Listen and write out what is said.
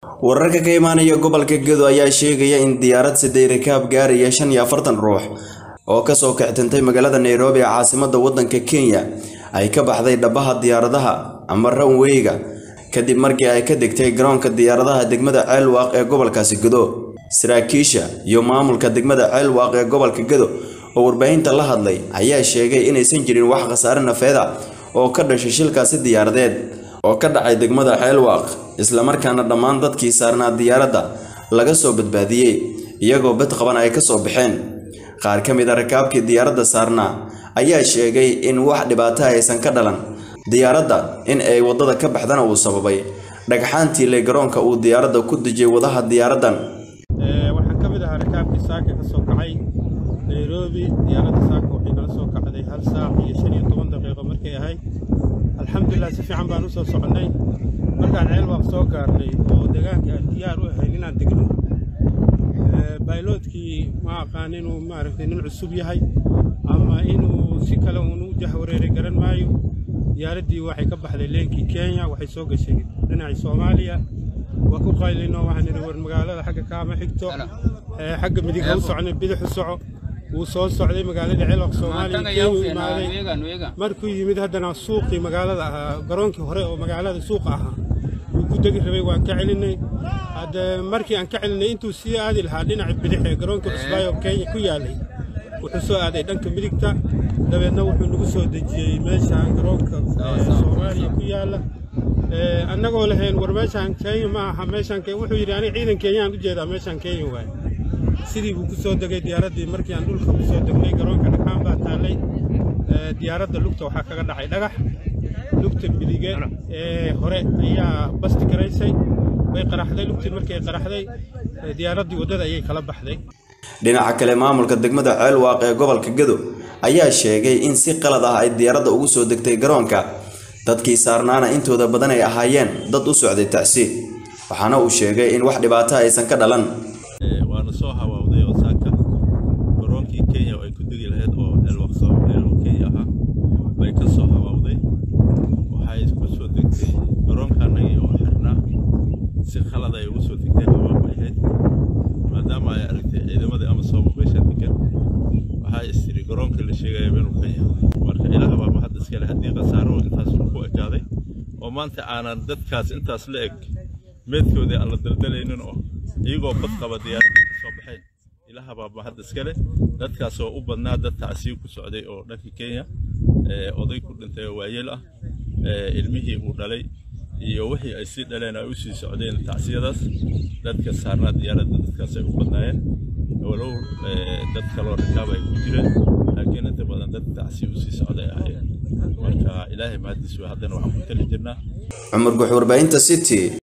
wararka ka imaanaya gobolka gedo ayaa sheegaya in diyaarad siday rakaab gaaraya shan iyo afartan ruux oo kasoo kictintay magaalada nairobi ee caasimada wadanka kenya ay ka baxday dhabaha diyaaradaha ama ranweyga kadib markii ay ka degtay garoonka diyaaradaha degmada ceelwaaq ee gobolkaasi gedo saraakiisha iyo maamulka degmada ceelwaaq ee gobolka gedo oo warbaahinta la hadlay ayaa sheegay inaysan jirin wax khasaare nafeeda oo ka dhashay shilkaasi diyaaradeed oo ka dhacay degmada ceelwaaq islamarkaana dhammaan dadkii saarnaa diyaaradda laga soo badbaadiyey iyagoo bad qaban ay kasoo baxeen qaar ka mid a rakaabkii diyaaradda saarnaa ayaa sheegay in wax dhibaato aysan ka dhalan diyaaradda in ay waddada ka baxdana uu sababay dhagxaantii le garoonka uu diyaaradda ku dejiyay wadaha diyaaraddan waxaan ka mid ahaa rakaabkii saaka ka soo kacay nairobi diyaaradda saaka waxay nala soo kacday hal saac iyo shan iyo toban daqiiqo markay ahayd alxamdulilah si fiican baan u soo soconnay markaan ceelwaaq soo gaarnay oo deegaanka aan diyaar u ahayn inaan degno bayloodkii ma aqaan inuu maaragtay nin cusub yahay ama inuu si kale uun u jahwareeray garan maayo diyaaraddii waxay ka baxday leenkii kenya waxay soo gashay dhinacii soomaaliya waa ku qaylino waxaan idhi war magaalada xagga kaama xigto xagga midig ha u socnay bidix u soco wuu soo socday magaalada ceelwaq soomaaliya kenya imaaday markuu yimid haddana suuqii magaalada ahaa garoonkii hore oo magaalada suuqa ahaa wuu ku degi rabay waan ka celinay hadde markii aan ka celinay intuu sii aadi lahaa dhinaca bidix ee garoonka cusbaayo kenya ku yaalay wuxuu soo aaday dhanka midigta dabeedna wuxuu nagu soo dejiyey meeshaan garoonka soomaaliya ku yaalla annagoo lahayn war meeshaan kenya ma aha meeshaan wuxuu yidhi aniga ciidan kenyaan u jeedaa meeshaan kenya waaye sidii buu ku soo degay diyaaraddii markii aan dhulka ku soo degnay garoonka dhagxaan baa taallay diyaaradda lugta waxaa kaga dhacay dhagax lugta midige ee hore ayaa basti garaysay way qaraxday lugtii markii ay qaraxday diyaaraddii waddada ayay kala baxday dhinaca kale maamulka degmada ceelwaaq ee gobolka gedo ayaa sheegay in si qalad ah ay diyaaradda ugu soo degtay garoonka dadkii saarnaana intooda badan ay ahaayeen dad u socday tacsi waxaana uu sheegay in wax dhibaato aysan ka dhalan waana soo hawaawday oo saaka garoonkii kenya oo ay ku degi lahayd oo elwaqso kenya ahaa bay ka soo hawaawday waxay ku soo degtay garoonkaanagii oo xirnaa si khalad ay ugu soo degtay hawaa bay ahayd maadaama ay aragtay ciidamadii ama sooba meesha degan waxaa istiri garoonka la sheegaya inuu ka yahay marka ilaah baa mahad iskale haddii khasaaro intaas ku ekaaday oo maanta aanan dadkaas intaas la eg meedkoodii aan la daldalaynin oo iyagoo bad qaba diyaaraddii ka soo baxeen ilaah baa mahad iskale dadkaas oo u badnaa dad tacsiib ku socday oo dhanka kenya oday ku dhintay oo waayeel ah ilmihii uu dhalay iyo wixii ay sii dhaleen ay u sii socdeen tacsiyadaas dadka saarnaa diyaaradda dadkaas ay u badnaayeen walow dad kaloo rakaab ay ku jireen laakiin inta badan dad tacsiib u sii socday ahaayeen marka ilaahay mahadiis wey haddana waxaan ku tali jirnaa cumar guux warbaahinta city